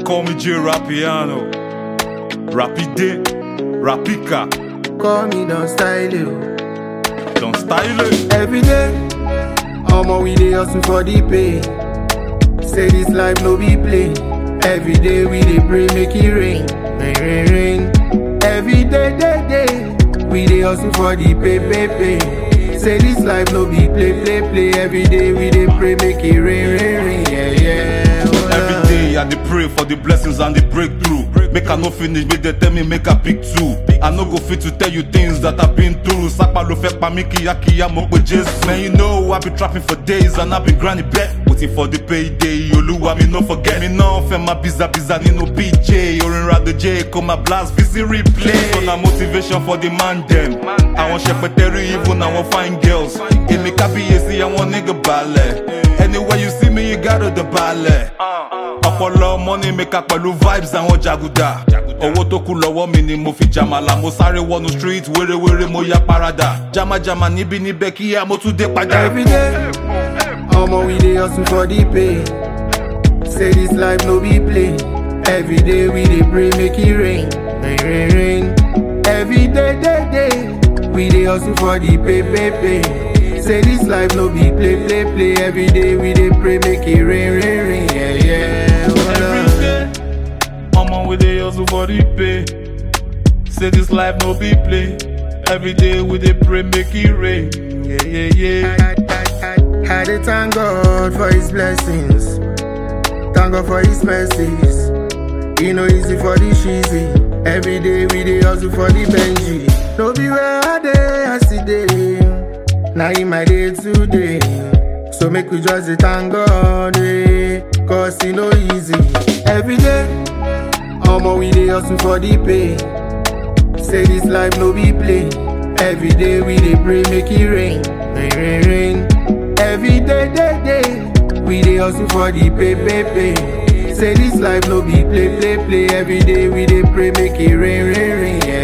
Call me J Rapiano. Rapide, Rapika, Call me don't style you. don't style it. Every day, omo we dey hustle for the pay. Say this life no be play. Every day we dey pray make it rain, rain, rain, rain. Every day, day, day, we dey hustle for the pay, pay, pay. Say this life no be play, play, play. Every day we dey pray make it rain, rain, rain. Yeah, yeah. oh, Every yeah. day I dey pray for the blessings and the breakthrough. Make I no finish, make they tell me make I pick two. I no go fit to tell you things that I've been through. Sapa lo fẹ́ pa mí kíákíá mo pe Jésù. Man, you know I be trapping for days and I be grinding back. Waiting for the payday, Olúwa mi no forget. Mi náà fẹ́ máa biza biza nínú PJ. Orin Rado J kò máa blast fi sí replay. So na motivation for the man dem. Àwọn ṣẹpẹtẹrí even àwọn fine girls. Èmi kábíyèsí àwọn nigga balẹ̀. Anywhere you see me, you gotta the balẹ̀. ọpọlọ money maker pẹ̀lú vibes àwọn jàgùdà owó tó kù lọ́wọ́ mi ni mo fi jàmàlà mo sáré wọnú street wérewére mo ya parada jamajama níbi níbẹ̀ kíá mo tún dé padà. Every day, omo we dey hustle for the pay. Say this life no be play. Every day we dey pray make it rain, rain, rain, rain. Every day, day, day, we dey hustle for the pay, pay, pay. Say this life no be play, play, play. Every day we dey pray make it rain, rain, rain. Yeah, yeah. oh, Every Lord. day, Mama we dey hustle for the pay. Say this life no be play. Every day we dey pray make it rain. Yeah, yeah, yeah. I dey thank God for His blessings. Thank God for His mercies. E no easy for the cheesy. Every day we dey hustle for the Benji. No be where I dey, I still dey. Now in my day today. So make we just dey thank God, eh. Cause e no easy. Every day, omo we dey hustle for the pay. Say this life no be play. Every day we dey pray make it rain, rain, rain, rain. Every day, day, day, we dey hustle for the pay, pay, pay. Say this life no be play, play, play. Every day we dey pray make it rain, rain, rain. Yeah,